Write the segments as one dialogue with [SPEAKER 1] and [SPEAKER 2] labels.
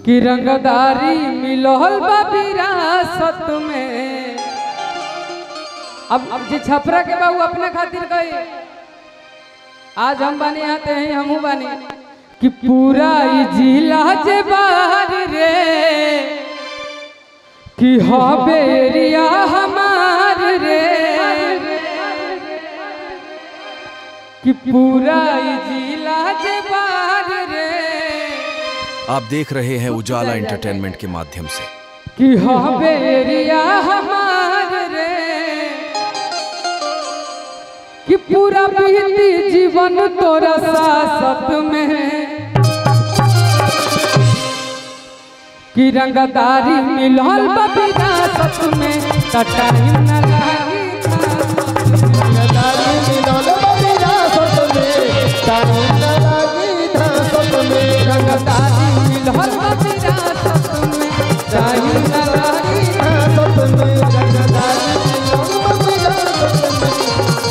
[SPEAKER 1] कि रंगदारी मिलल बा विरासत में अब अब जे छपरा के बाबू अपने खातिर गई आज हम बानी आते हैं हमहू बानी कि पूरा ई जिला जे बाहर रे कि हबे एरिया हमार रे कि पूरा ई जिला जे बाहर रे
[SPEAKER 2] आप देख रहे हैं उजाला एंटरटेनमेंट के माध्यम से
[SPEAKER 1] कि हबे एरिया हमार रे कि पूरा बीती जीवन तोरा सासत में कि रंगदारी मिलल बा विरासत में त टाइम न लागी
[SPEAKER 3] रंगदारी मिलल बा विरासत में, टाइम न लागी धासत में।
[SPEAKER 1] रंगदारी मिलल बा विरासत में टाइम न लागी
[SPEAKER 3] धासत में, रंगदारी मिलल बा विरासत में,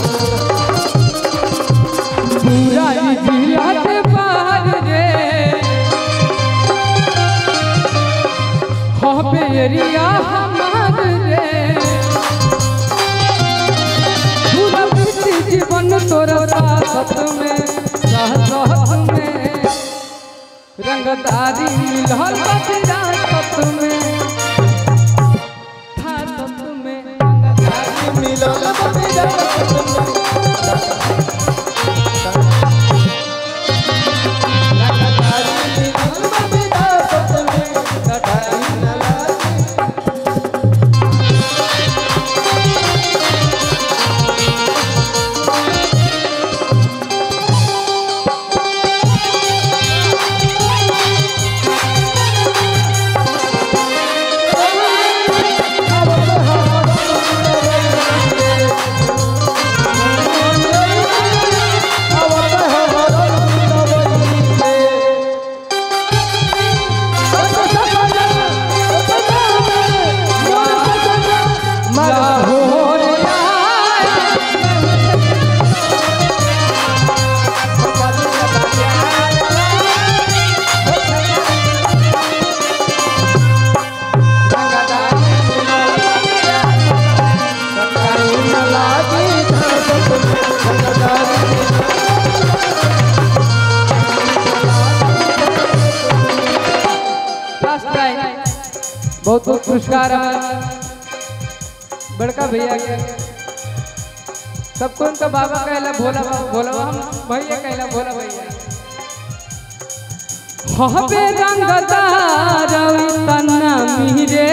[SPEAKER 1] पूरा ई जिला के बाहर रे हबे एरिया हमार रे पूरा बीती जीवन तोरा साथ में साथ में रंगदारी मिलल बा विरासत में थासत में रंगदारी
[SPEAKER 3] मिलल बा विरासत में। रंगदारी मिलल बा विरासत में, टाइम न लागी
[SPEAKER 1] लाहौर फर्स्ट प्राइज बहुत बहुत पुरस्कार हमारे बड़का भैया के सबको उनका बाबा कहला भोला बाबा भोला बाबा हम भैया कहला भोला भैया हबे रंगदार तना मीरे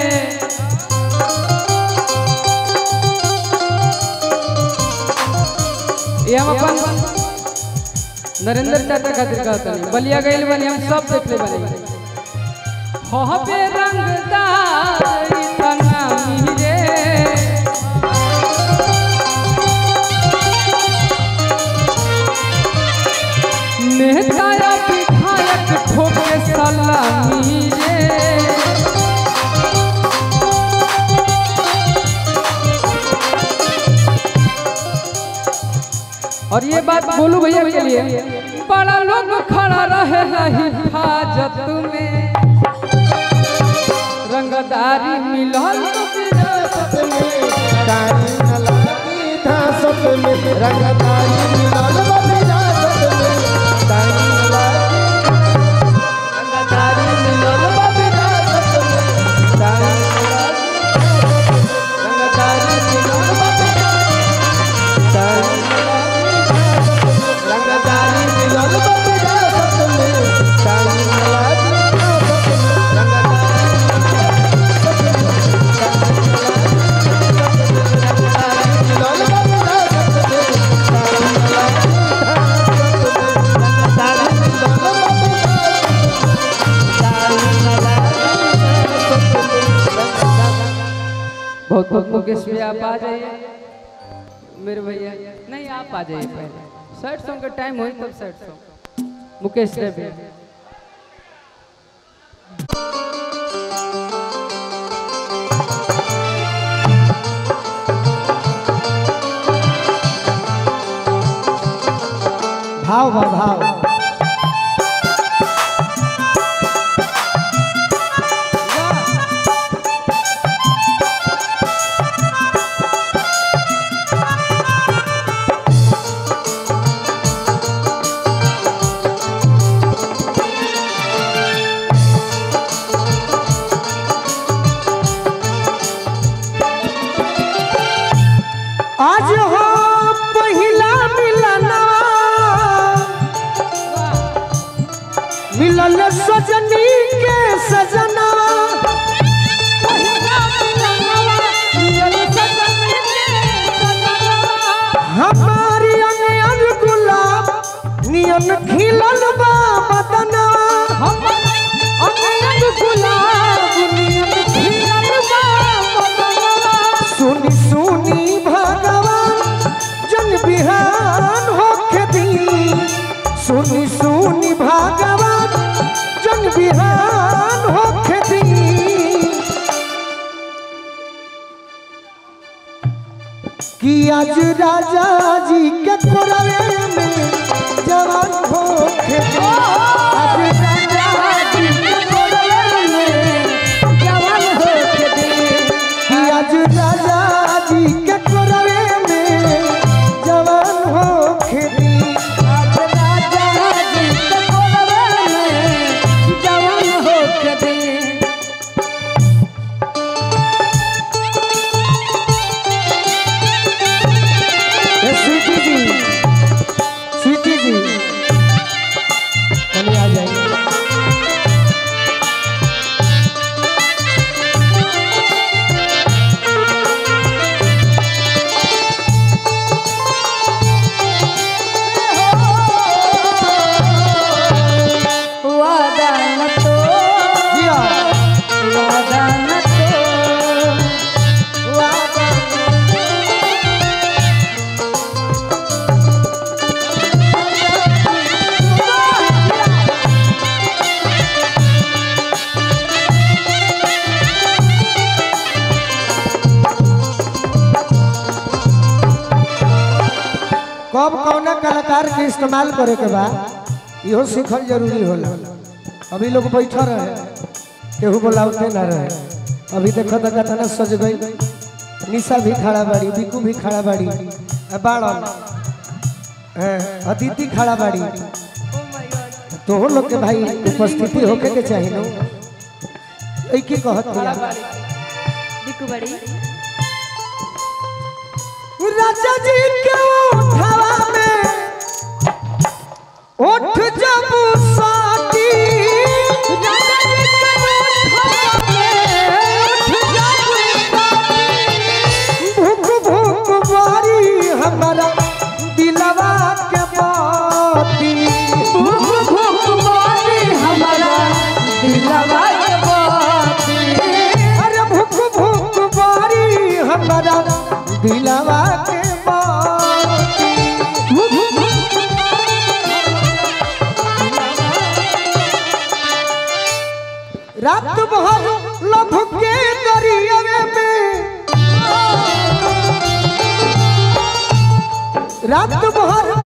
[SPEAKER 1] ये हम अपन नरेंद्र चाचा खातिर कहता बलिया गइल बनी हम सब देखले बनी हबे रंगदार तना मीरे नेता या विधायक ठोके सलामी रे और ये बात बोलू भैया के लिए बड़ा लोग खड़ा रहे है हिफाजत में रंगदारी मिलल तो विरासत में
[SPEAKER 3] रंगदारी मिलल बा विरासत में, टाइम न लागी। रंगदारी मिलल बा विरासत में, टाइम न लागी। रंगदारी मिलल बा विरासत में, टाइम न लागी। रंगदारी मिलल बा विरासत में, टाइम न लागी। मिलल बा विरासत में,
[SPEAKER 1] बहुत बहुत मुकेश भैया आप आ जाइए मेरे भैया नहीं आप आ जाइए पहले सैड सॉन्ग का टाइम हो तब सैड सॉन्ग मुकेश रे भैया
[SPEAKER 3] भाव भाव भाव मिलल सजनी के सजना हमारी अनयन गुलाब नियन खिलल बा बदना सुनी सुनी भगवान जन बिहान होके दी सुनी सुनी भगवान जन बिहान होके दी कि आज राजा जी के कोरवे में जवान होके दी आज राजा जी के कोरवे में कि आज राजा जी के कोरवे में जवान होके दी ए, स्वीटी जी स्वीटी जी चलिए आ जाइए जिया कब कौना कलाकार के इस्तेमाल करे के बा इहो सीखल जरूरी होला अभी लोग बैठा रहे केहू बोलावते ना रहे अभी देखो तो कतना सज गई निशा भी खड़ा बाड़ी बिकू भी खड़ा बाड़ी आ बाड़न हैं, अदिति खड़ा बाड़ी तो लोग के भाई उपस्थिति होके के चाहिए नो ऐ की कहत दिया राजा जी के उठावा में उठ जब साथी भूख भूख बारी हमारा दिलवा के बाती अरे भूख भूख बारी हमारा दिलवा के बाती रात भर लभ के दरियावे में रात भर